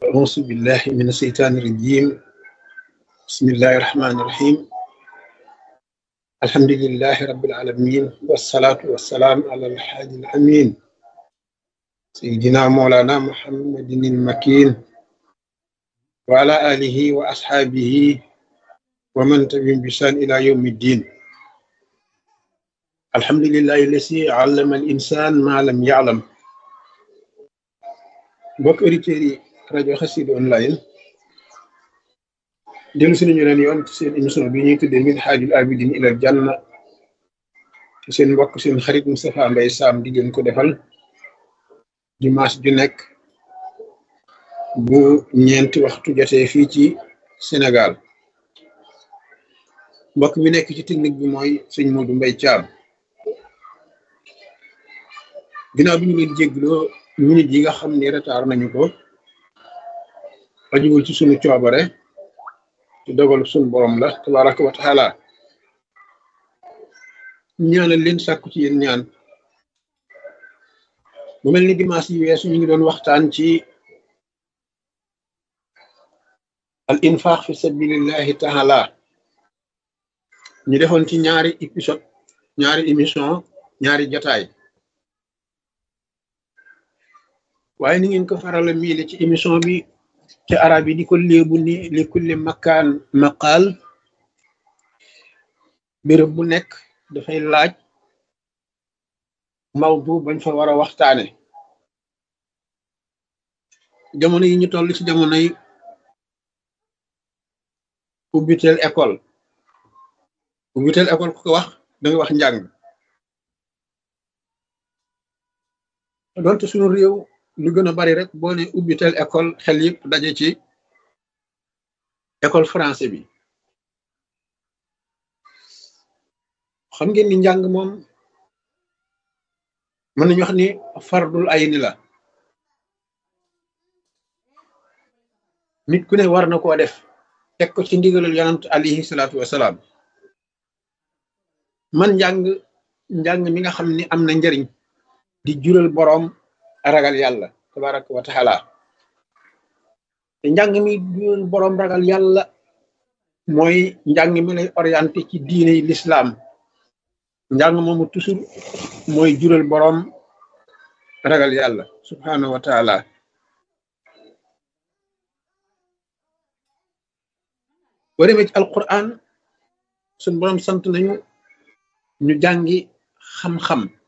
أعوذ بالله من الشيطان الرجيم بسم الله الرحمن الرحيم الحمد لله رب العالمين والصلاة والسلام على الحادي الأمين سيدنا مولانا محمد المكين وعلى آله وأصحابه ومن تبعهم بإحسان إلى يوم الدين الحمد لله الذي علم الإنسان ما لم يعلم mbokk auditeurs yi rajo Xassida online dellu si nañu leen yoon ci seen émission bi ñuy tuddee min haajul abidin ilal janna ci seen mbokk seen xarit Moustapha Mbaye Sam di leen ko defal dimanche ju nekk bu ñeenti waxtu jotee fii ci Sénégal mbokk mi nekk ci technique bi mooy sëñ Modou Mbaye Thiam ginnaaw bi ñu leen jégloo minute yi nga xam ni retard nañu ko ajuwul ci sunu coobare ci dogal sunu borom la tabaraka wa taala ñaanal leen sàkku ci yéen ñaan mu mel ni dimanche yi weesu ñu ngi doon waxtaan ci al infaq fi sabilillahi taala ñu defoon ci ñaari épisode ñaari émission ñaari jataay waaye ni ngeen ko farala miile ci émission bi ci arab yi di ko léebu ni li kulli makkaan maqaal béréb bu nekk dafay laaj mawdu bañ fa war a waxtaane jamono yi ñu toll ci jamonoy ubbiteel école ubbiteel école ku ko wax da nga wax njàng doonte suñu réew lu gën a bari rek boo ne ubbitel école xel yëpp daje ci école français bi xam ngeen ni njàng moom mën nañu wax ni fardul ay ni la nit ku ne war na koo def teg ko ci ndigalul yonant alayhi salaatu wasalaam man njàng njàng mi nga xam ni am na njariñ di jural boroom ragal yàlla tabaraka wa taala te njàng mi jural boroom ragal yàlla mooy njàng mi lay orienté ci diine yi lislaam njàng moomu toujours mooy jural boroom ragal yàlla subhanahu wa taala boo demee ci alquran suñ boroom sant nañu ñu jàngi xam-xam